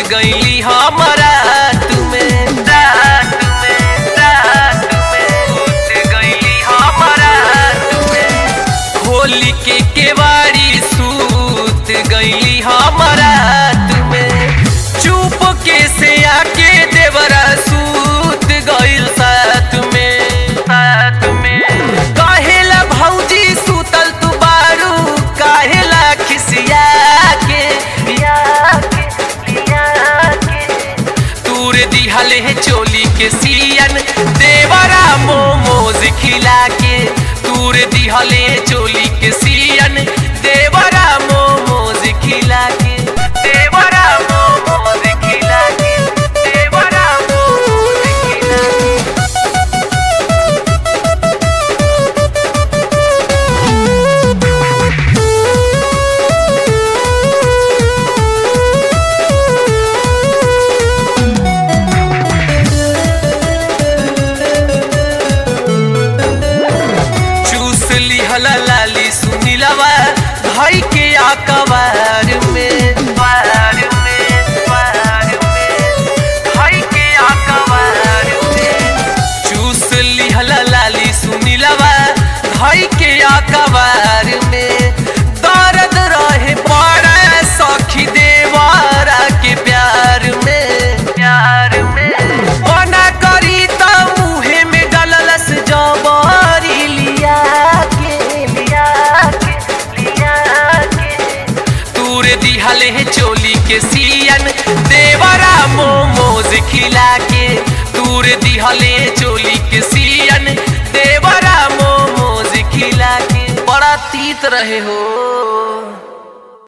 गईली हमारा तुम्हें रात में रात में सूत गईली हमारा तुम्हें होली के केवाड़ी सूत गईली हमारा तुम्हें चुप के से आके देवरा सूत गईल साथ में साथ में काहेला भौजी सूतल तू बारू काहेला खिसिया के लिया के लिया के तूर दिहले है चोली के सियन देवरा मोमोज खिला के तूर दिहले है चोली के सियन देवरा मोमोज खिला के देवरा मोमोज खिला के देवरा मोमोज खिला के चूस लिहला लाली सुनीलवा भाई के आकबार में बार में बार में भाई के आकबार में चूस लिहला लाली सुनीलवा भाई के आकबार में दर्द रहे बड़ा सखी देवारा के प्यार में प्यार में बना करी त मुहे में डललस जबरी लिया के लिया के लिया के तूर दिहले है चोली के सियन देवरा मोमोज खिला के तूर दिहले है चोली के सियन देवरा मोमोज खिला के बड़ा तीत रहे हो